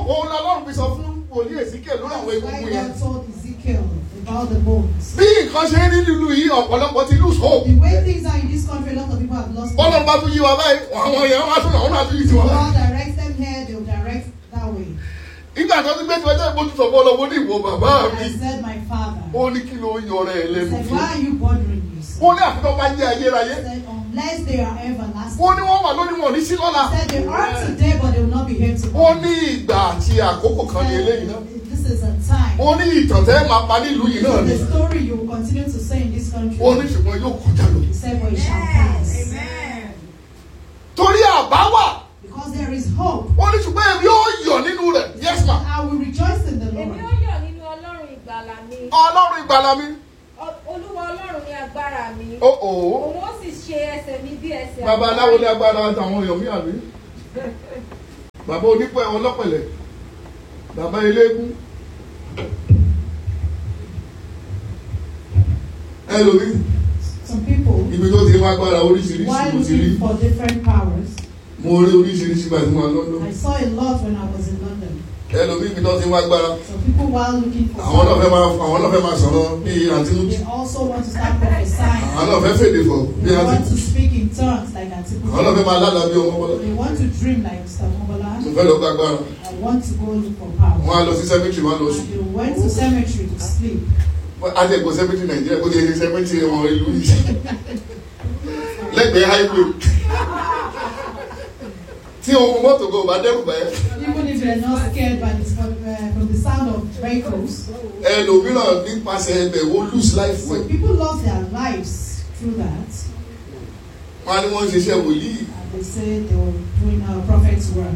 òun la lọ́run fi sọ fún wòlíì èsìkè lórí àwọn That's why egungun yẹn. God told Ezekiel about the bones. bí nǹkan ṣe ń rí nílùú yìí ọ̀pọ̀lọpọ̀ ti lose hope. The way things are in this country, a lot of people have lost bọ́lá hope. bá tún yí wa báyìí àwọn èèyàn wá tún àwọn náà tún yí tiwọn. God directs them here, they will direct that way. nígbà tó ti gbé tí wọ́n jẹ́ ìbò tó sọ fún ọlọ́wọ́ ní ìwọ bàbá And mi. I said, my father. ó ní kí ló ń yọrẹ ẹ I lẹ́nu said, fún. why are you bothering yourself? ó ní àfihàn bá jẹ́ ayérayé. I said, unless they are everlasting. ó ní wọ́n wà lónìí wọn ò ní sí lọ́la. I said, they are today, but they will not be here ó tomorrow. ní ìgbà àti àkókò kan ní eléyìí náà. This is a time. ó ní ìtàn tẹ́ máa pa nílùú yìí náà ni. The story you will continue to say in this country. ó ní ṣùgbọ́n yóò kọjá lọ. He said, but it shall pass. torí àbá wà Because there is hope. ó ní ṣùgbọ́n èmi yóò yọ̀ nínú rẹ̀ yes ma. I will rejoice in the Èmi ó Lord. yọ̀ nínú Ọlọ́run ìgbàlà mi. ọlọ́run ìgbàlà mi. Ọ- Olúwa Ọlọ́run ni agbára mi. ó ò ó. Òun ó sì ṣe ẹsẹ̀ mi bí ẹsẹ̀ bàbá àwọn aláwo ní ará. agbára àtàwọn èèyàn mi àbí. bàbá onípẹ̀ ọlọ́pẹ̀lẹ̀. bàbá eléégún. ẹlòmíì Some people, ibi tó ti wá agbára oríṣiríṣi while mo ti rí looking for different powers, mo rí oríṣiríṣi gbà tí mo wà lọ́dọ̀ I saw a lot when I was in London. ẹlòmíì ibi tó ti wá agbára Some people, while looking for àwọn náà fẹ́ powers, máa àwọn náà fẹ́ máa sọ̀rọ̀ bí àtinújì they also want to start prophesying. àwọn náà fẹ́ fèdè fọ̀ bí They want to àtinújì speak in tongues like àwọn náà fẹ́ Atiku. máa lálàá bí ọmọ bọ́lá They want to dream like Mr. Mobola. mo fẹ́ lọ gba agbára I want to go look for wọ́n power. á lọ sí sẹ́mẹ́tì wọ́n á lọ sùn And they went to cemetery to sleep. àtẹ̀kọ̀ sẹ́mẹ́tì nàìjíríà kó ti ṣe sẹ́mẹ́tì wọn ìlú yìí lẹ́gbẹ̀ẹ́ highway tí ohun mọ́tò kò bá dẹ́rù báyẹn Even if they're not scared by the, from, uh, from the sound of vehicles, ẹlòmíràn nípasẹ̀ ẹbẹ̀ wo lose life so wẹ̀ people lost their lives through that. wọ́n á ní wọ́n ń ṣiṣẹ́ wòlíì And they say they were doing our prophet's work.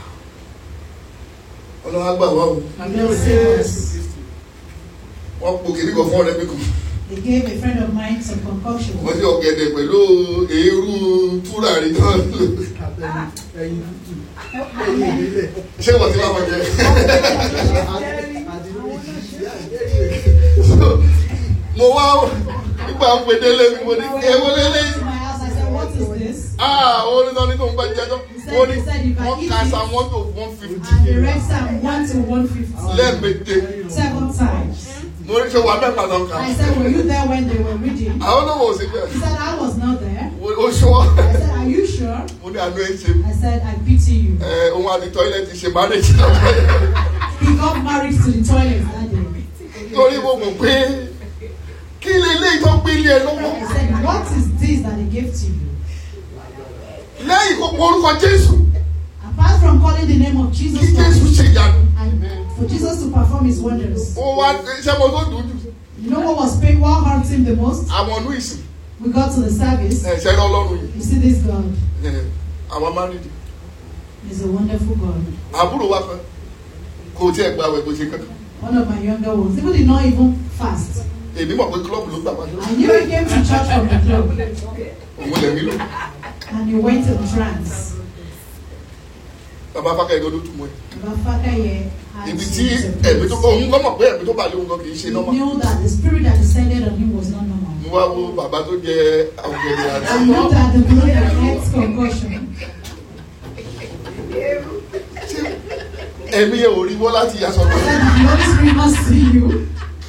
ọlọ́wọ́ àgbà wà o And they'll save us. wọ́n po kìnnì kan fún ọ̀rẹ́ mi kan They gave a friend of mine some concoction. wọ́n ti ọ̀gẹ̀dẹ̀ pẹ̀lú eérú túràrí náà lò ẹyin tútù ẹyin ìbílẹ̀ ṣé wọ́n ti bá wọn jẹ àti oríṣiríṣi mo wá nígbà ń pe délé mi mo ní ewo lélẹ́ To my house, I said, What is this? ah ó ní sọ ní tó ń bá jẹjọ́ ó ní wọ́n ka sa one to one And fifty they read Psalm 1 to 150 lẹ́ẹ̀mejì seven times. mo ní ṣe wà bẹ́ẹ̀ pàtó kan I said, Were you there when they were reading? àwọn náà wò sí He bẹ́ẹ̀ said, I was not there. ó ṣọ́ I said, Are you sure? mo ní àánú ẹ̀ ṣe mi I said, I pity you. ẹ ohun àti tọ́ílẹ̀tì ṣe marriage náà He got married to the toilet that day. torí mo mọ̀ pé kí lè lé ìtọ́ gbé ilé ẹ lọ́wọ́ I said, What is this that they gave to you? lẹ́yìn kó pe orúkọ Jésù Apart from calling the name of kí Jesus Jésù Christ ṣe ìyanu and for Jesus to perform his wonders. ó wá iṣẹ́ mo tó dùn jù You know what was pain, what hurt him the most? àwọn ọdún ìsìn We got to the service. ẹ̀ṣẹ̀ náà ọlọ́run yìí You see this God. ẹ̀, àwọn márùndínlẹ̀ He's a wonderful God. àbúrò wa kan kò tí ẹ̀ gba àwẹ̀ kò ṣe kankan One of my younger ones. People did not even fast. èmi mọ̀ pé club ló gbà wájú I knew he came to church from the club òun lẹ̀ mí lò and he went in trance. bàbá fákẹ́ ìgbọ́dọ̀ tún mọ́ ẹ̀ Bafakaye had ibi to tí ẹ̀mí tó interpret. òun gbọ́ mọ̀ pé ẹ̀mí tó bà lé òun gan kì í ṣe He nọ́mà knew that the spirit that descended on him was not normal. mo wá wo bàbá tó jẹ ọ̀gẹ̀dẹ̀ I àti looked at the blood that next concussion. ẹ̀mí ẹ̀ ò rí wọ́ láti yasọ I lọ said, the Holy Spirit must see you.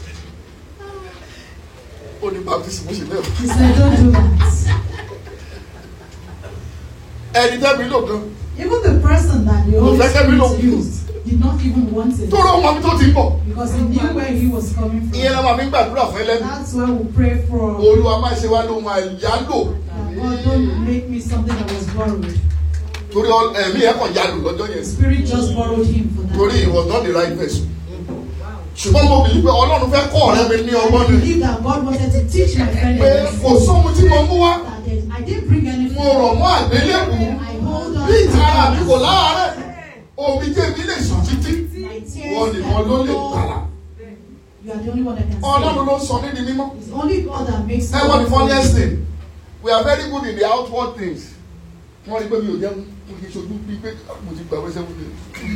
ó ní baptist mo ṣe bẹ́ẹ̀ He said, don't do that. ẹni tẹ́mi lò gan Even the person that the Holy Kò fẹ́ kẹ́mi lò Spirit used did not even want it tó rọ ọmọ mi tó ti ń bọ̀ because he knew where he was coming ìyẹn from. la máa fi ń gbàdúrà fún ẹlẹ́nu That's why we pray for olúwa má ṣe wá lóhun àyálò that God don't make me something that was borrowed. torí ọ- ẹ̀mí ẹ̀ kàn yálò lọ́jọ́ The yẹn Spirit just borrowed him for that. torí he was not the right person ṣùgbọ́n mo bìí pé ọlọ́run fẹ́ kọ́ ọ̀rẹ́ mi ní I ọgbọ́n ni believe that God wanted to teach my friend pé a kò lesson. sóhun tí mo mú wá That there's- I didn't bring anything. mo rọ̀ mọ́ àgbélébù I hold on bí ìtara mi to kò God. láàárẹ̀ omi jẹ́ mi lè sùn títí My tears wọ́n nìkan ló lè gbàlà You are the only one that can ọlọ́run save. ló sọ nídìí mímọ́ It's only God that makes ẹ wọ́n ní funniest thing we are very good in the outward things wọ́n rí pé mi ò jẹun mo kì í ṣojú bíi pé mo ti gbà wẹ́sẹ̀ wúlò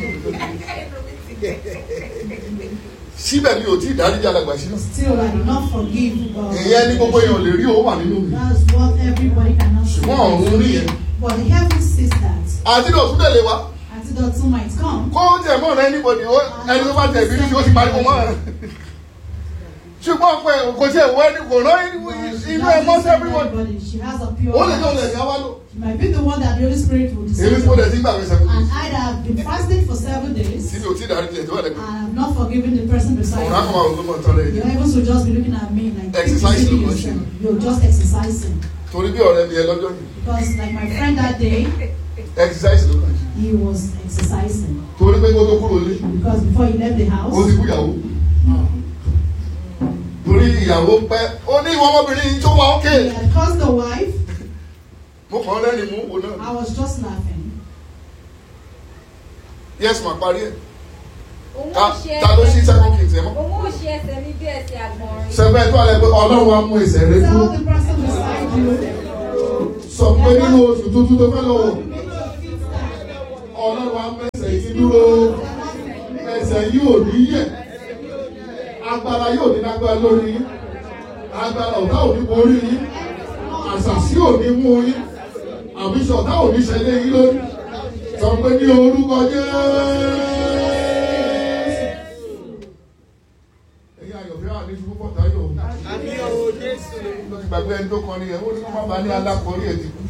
síbẹ̀ mi ò tí ì dáríjì alàgbà sínú Still, I did not forgive God. ìyẹn ní gbogbo èèyàn lè rí ó wà nínú mi That's what everybody cannot see. ṣùgbọ́n ọ̀run rí yẹn But the heaven sees that. àti ní òtún lè wá Until that soon might come. kó tẹ̀ mọ́ ọ̀rẹ́ anybody ó ẹni tó bá tẹ̀ bí ní ó ti pariwo mọ́ ẹ̀. ṣùgbọ́n pé kò tí ẹ̀ wọ ẹni kò rán inú ẹ̀ mọ́ sí everybody. Everybody, She has a pure ó lè jẹ́ òun heart. ẹ̀sìn awálò. She might be the one that the Holy Spirit will èmi decide. kò dẹ̀ sí gbàgbé sẹ́kùn. And I that have been fasting for seven days tí mi ò tí ì darí tiẹ̀ tó wà and lẹ́gbẹ̀ẹ́. have not forgiven the person beside ọ̀run á kọ́ máa me. wò ló mọ̀ tán lẹ́yìn. The heavens will just be looking at me like Exercise "Keep ló deceiving kàn ṣe. yourself." You're just exercising. torí bí ọ̀rẹ́ mi ẹ lọ́jọ́ yìí Because like my friend that day, exercise ló kàn ṣe. he was exercising. torí pé kó tó kúrò lé Because before he left the ó house, ti kú ìyàwó. torí ìyàwó pẹ́ ó ní ìwọ ọmọbìnrin yìí tó wà ókè. he had cursed the wife. mo kàn lẹ́rìn mú wò náà. I was just laughing. yes ma parí ẹ̀. òun Ta- ò ṣe ta ló ṣí ẹsẹ̀ second king tẹ̀ mọ́. òun ò ṣe ẹsẹ̀ mi bí ẹsẹ̀ àgbọ̀nrín. sẹ́fẹ̀ tó alẹ́ pé ọlọ́run wa mú ẹsẹ̀ rẹ Tell dúró. the person beside you. sọ pé nínú oṣù tuntun tó fẹ́ lọ́wọ́ ọlọ́run wa mú ẹsẹ̀ yìí dúró. ẹsẹ̀ yìí ò ní yẹ̀ agbára yóò ní lágbára lórí yín agbára ọ̀tá ò ní borí yín àṣàṣì ò ní mú yín àbíṣe ọ̀tá ò ní ṣẹlẹ̀ yín lórí sọ pé ní orúkọ Jésù. ẹ̀yin àyọ̀fẹ́ wà ní ṣubú pọ̀tà yóò ló ti gbàgbé ẹni tó kọrin yẹn ó ní kó má bàa ní alákọ̀ọ́rí ẹ̀ ti kú.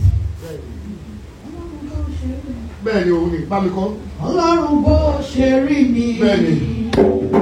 bẹ́ẹ̀ ni òun ní bá mi kọ́. Ọlọ́run bó ṣe rí mi. Bẹ́ẹ̀ni.